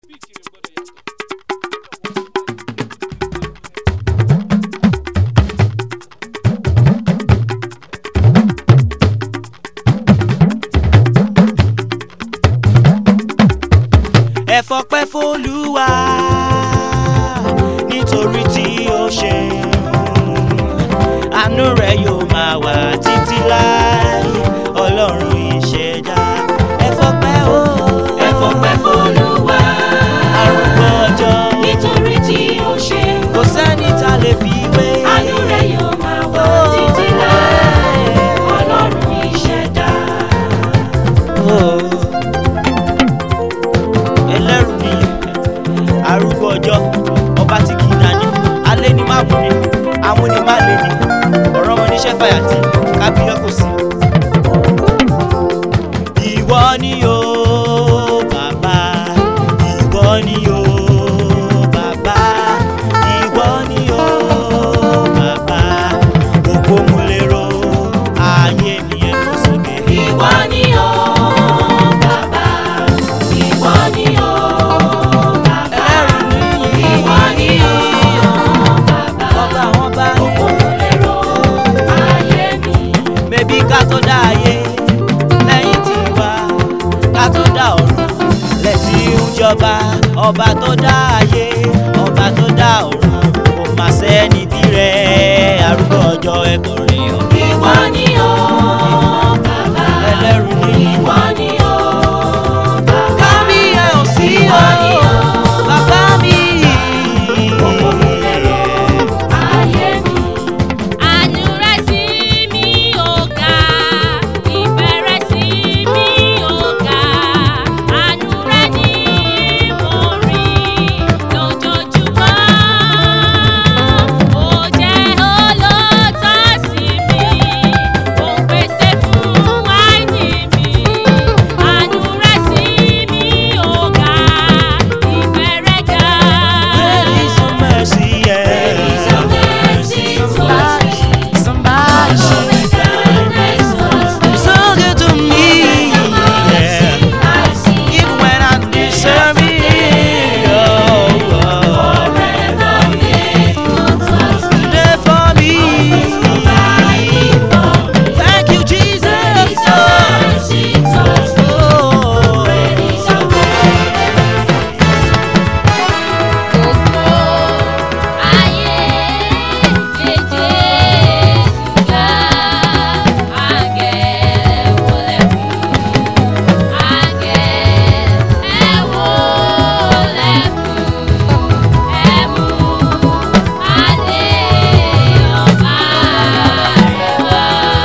bíìtì rẹ̀ gbọ́dọ̀ yàtọ̀. ẹ fọpẹ́ f'Olúwa nítorí tí ó ṣe àánú rẹ̀ yóò máa wà títí láì ọlọ́run ìṣẹ̀dá ẹ fọpẹ́ o ẹ fọpẹ́ f'Olúwa arúgbó ọjọ́ nítorí tí ó ṣe kò sẹ́ni tá lè fi wé àánú rẹ̀ yóò máa wà títí láé ọlọ́run ìṣẹ̀dá. ẹlẹ́rù ni arúgbó ọjọ́ ọba tí kì í nani alẹ́ ni má mú ni amúni má lé ni ọ̀rọ̀ wọn níṣẹ́ fàyàtì kábíyọ́ kò sí. ìwọ ni o bàbá ìwọ ni o bàbá ìwọ ni o bàbá gbogbo mo lè ro ayé mi ẹ̀ kó sókè. Ìwọ ni o bàbá, ìwọ ni o bàbá, ẹlẹ́rù ni ìwọ ni o bàbá. ọba àwọn bá ní. Olùlérò ayé mi. bébí ká tó dá ayé lẹ́yìn tí wá ká tó dá ọ̀run lẹ́tí ń jọba ọba tó dá ayé ọba tó dá ọ̀run kò má sẹ́ni bí rẹ̀ arúgbó ọjọ́ ẹ̀kọ́ rẹ̀ ọ̀. Ìwọ ni o bàbá, ẹlẹ́rù ni ìwọ ni o bàbá. kábí ẹ̀ ò sí Ìwọ ni o o bàbá mi. ayé mi. Àánú rẹ̀ sí mi ò ga, ìfẹ́ rẹ̀ sí mi ò ga. Àánú rẹ̀ ni mo rí lójoojúmọ́. Ó jẹ́ olóòótọ́ sí mi, ó ń pèsè fún wáìnì mi. Àánú rẹ̀ sí mi ò ga, ìfẹ́ rẹ̀ ga. There is some mercy, yeah. Your mercy towards me. Somebody Your kindness towards me. so good to me. Yeah. I see Even when I deserve it. Oh, oh. forever faithful towards me. There for me. Thank you, Jesus. Your mercy towards me. Oh. Is your Gbogbo ayé lédè ga, àgẹ̀ wọlé fún, àgẹ̀ ẹ wọlé fún, ẹ mú adé ọba rẹ̀ wá.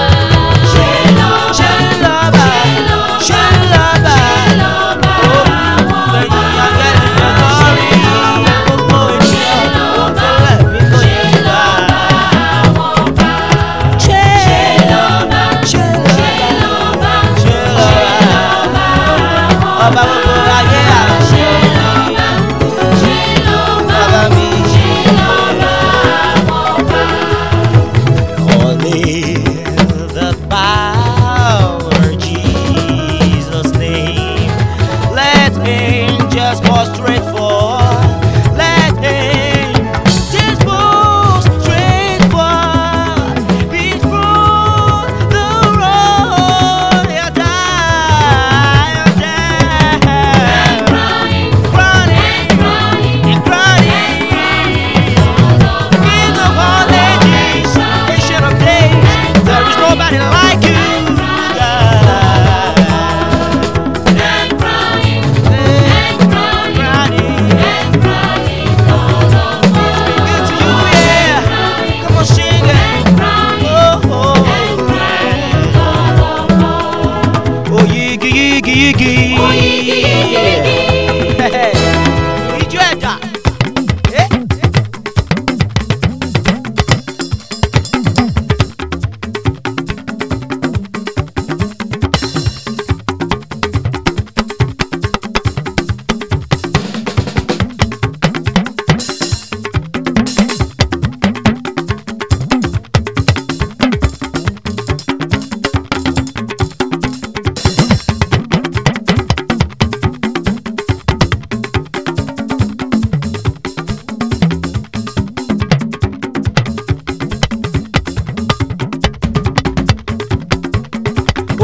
Shelaba, Shelaba, Oh, when you are getting your glory, gbogbo ènìyàn ló fẹ́rẹ̀ mí kò ní gbà. Shelaba, Shelaba, Shelaba, ọba gbogbo ayé àṣẹ. Bàbá mi. Only the power of Jesus' name. Let angels prostrate for. Let angels prostrate for. Before the road you die, you die. crying, Crying, crying, and crying. King of all ages, ancient of days, there is nobody like you, God. and crying, And crying, crying,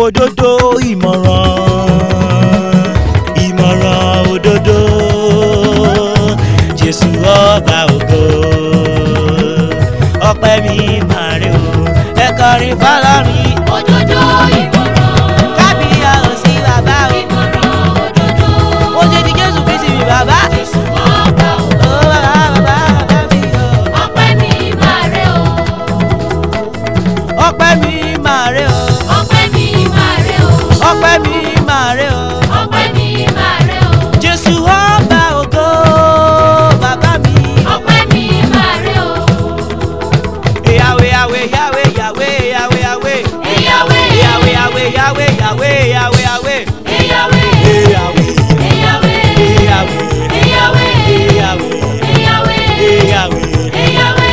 òdodo ìmọ̀ràn ìmọ̀ràn òdodo jésù ọba ògo ọpẹ́ mi máa rè o ẹ kọrin fọlọ́rin òdodo ìmọ̀ràn kábíyà ò sí bàbá o ìmọ̀ràn òdodo ó ṣe ti jésù kristi mi bàbá jésù ọba ó ògo bàbá bàbá bàbá mi o ọpẹ́ mi máa rẹ o ọpẹ́ mi máa rè o ọpẹ́ mi máa rẹ o ọpẹ́ mi máa rè o ọpẹ́ mi máa rẹ o jésù ọba ògo bàbá mi. ọpẹ́ mi máa rẹ o Yahweh, Yahweh, Yahweh, Yahweh, Yahweh, Yahweh. eyàwé Yahweh, Yahweh, Yahweh, Yahweh, Yahweh, Yahweh. eyàwé Yahweh, eyàwé Yahweh, eyàwé Yahweh, eyàwé Yahweh. eyàwé.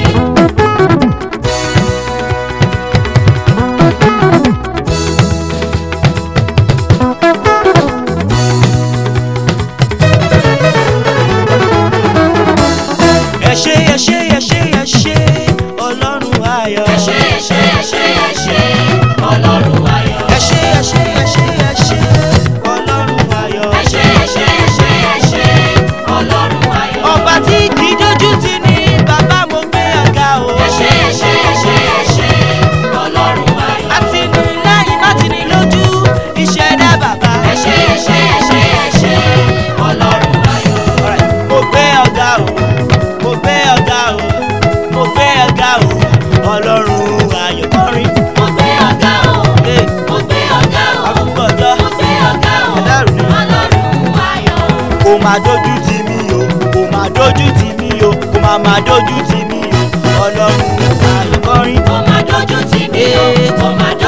Ẹ ṣé, ẹ ṣé, ẹ ṣé, ẹ ṣé, Ọlọ́run ayọ̀. ẹ ṣé ẹ ṣé ẹ ṣé ẹ ṣé ọlọ́run ayọ̀. Ẹ ṣé, ẹ ṣé, ẹ ṣé, ẹ ṣé, Ọlọ́run ayọ̀. ẹ ṣé ẹ ṣé ẹ ṣé ẹ ṣé ọlọ́run ayọ̀. Ọba tí kì í dójú tì ní bàbá mo gbé ọ̀gá o. ẹ ṣé ẹ ṣé ẹ ṣé ẹ ṣé ọlọ́run ayọ̀. Àtìlẹ́yìn má ti ní lójú ìṣẹ̀dá bàbá. ẹ ṣé ẹ ṣé ẹ ṣé ẹ ṣé ọlọ́run ayọ̀. Alright. mo gbé ọ̀gá o mo gbé ọ̀gá o mo gbé ọ̀gá o ọlọ́run ayọ̀ kọrin mo gbé ọ̀gá o Hey. mo gbé ọ̀gá o àkókò ọjọ́ mo gbé ọ̀gá o Ẹlẹ́rù ni. ọlọ́run ayọ̀. kò má dojú tì mí o kò má dojú tì mí o kò má má dojú tì mí o ọlọ́run ayọ̀ kọrin kò má dojú tì mí o kò má dojú